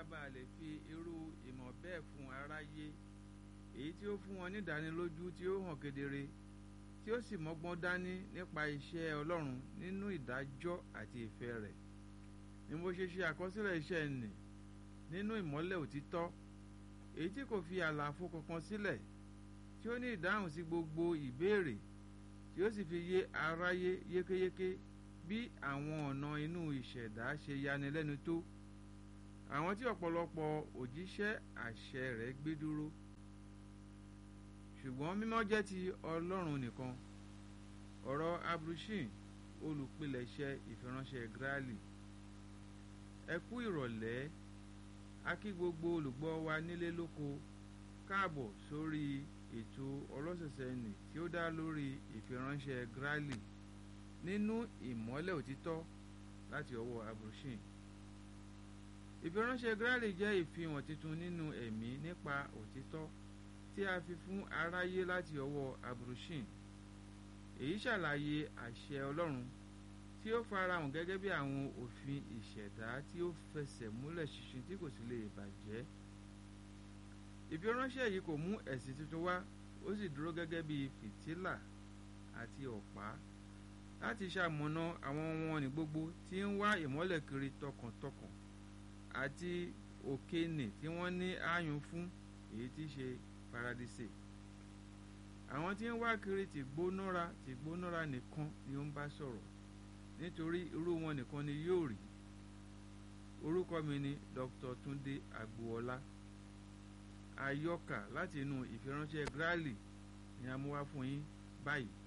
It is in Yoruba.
a bá lè fi irú ìmọ̀ bẹ́ẹ̀ fún aráyé èyí tí ó fún wọn nídánilójú tí ó hàn kedere tí ó sì mọ́gbọ́n dání nípa iṣẹ́ Ọlọ́run nínú ìdájọ́ àti ìfẹ́ rẹ̀ ni mo ṣe ṣe àkọsílẹ̀ iṣẹ́ nì nínú ìmọ́lẹ̀ òtítọ́ èyí tí kò fi àlàfo kankan sílẹ̀ tí ó ní ìdáhùn sí gbogbo ìbéèrè tí ó sì fi yé aráyé yékéyéké bí àwọn ọ̀nà inú ìṣẹ̀dá ṣe yanilẹ́nu tó àwọn tí ọ̀pọ̀lọpọ̀ òjíṣẹ́ àṣẹ rẹ̀ gbé dúró ṣùgbọ́n mímọ́ jẹ́ ti Ọlọ́run nìkan ọ̀rọ̀ abrushin olùpilẹ̀ṣẹ̀ ìfiránṣẹ́ Gráàlì ẹ kú ìrọ̀lẹ́ a kí gbogbo olùgbọ́ wa nílé lóko káàbọ̀ sórí ètò ọlọ́sẹ̀sẹ̀ nì tí ó dá lórí ìfiránṣẹ́ Gráàlì nínú ìmọ́lẹ̀ òtítọ́ láti ọwọ́ abrushin ìfiránṣẹ́ Gráàlì jẹ́ ìfihàn tuntun nínú ẹ̀mí nípa òtítọ́ tí a fi fún aráyé láti ọwọ́ abrushin èyí ṣàlàyé àṣẹ Ọlọ́run tí ó farahàn gẹ́gẹ́ bí àwọn òfin ìṣẹ̀dá tí ó fẹsẹ̀ múlẹ̀ ṣinṣin tí kò sì lè bàjẹ́ ìfiránṣẹ́ yìí kò mú ẹ̀sìn tuntun wá ó sì dúró gẹ́gẹ́ bí fìtílà àti ọ̀pá láti ṣamọ̀nà àwọn wọn ní gbogbo tí ń wá ìmọ́lẹ̀ kiri tọkàntọkàn àti òkèènì tí wọ́n ní ààyùn fún èyí tí ṣe paradíṣe àwọn tí ń wá kiri ti gbónára ti gbónára nìkan ni ó ń bá sọ̀rọ̀ nítorí irú wọn nìkan ni yóò rí orúkọ mi ni Dr. Túndé Agboola àyọkà láti inú ìfiránṣẹ́ Gráàlì ni a mú wá fún yín báyìí